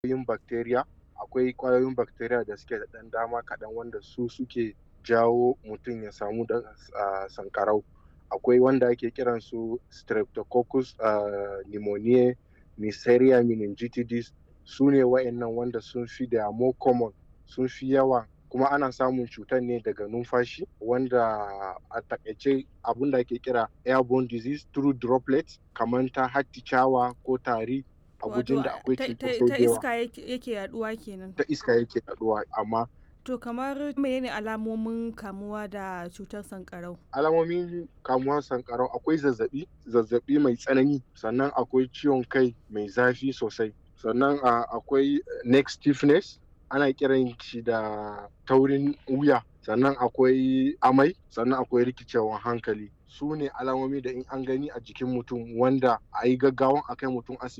ƙwayoyin bacteria akwai ƙwayoyin bacteria da suke da ɗan dama kaɗan wanda su suke jawo mutum ya samu da uh, sankarau akwai wanda ake kiran su streptococcus uh, pneumoniae neisseria meningitidis su ne wa'annan wanda sun fi da more common sun fi yawa kuma ana samun cutar ne daga numfashi wanda a takaice abin da ake kira airborne disease through droplets kamar ta hatticawa ko tari a gujin da akwai cutar ta iska yake yaduwa kenan ta iska yake yaduwa amma to kamar menene alamomin kamuwa da cutar sankarau alamomin kamuwa sankarau akwai zazzabi zazzabi mai tsanani sannan akwai ciwon kai mai zafi sosai sannan akwai neck stiffness ana kiran shi da taurin wuya sannan akwai amai sannan akwai rikicewan hankali su ne alamomi da in an gani a jikin mutum wanda a yi gaggawan a kai mutum asibiti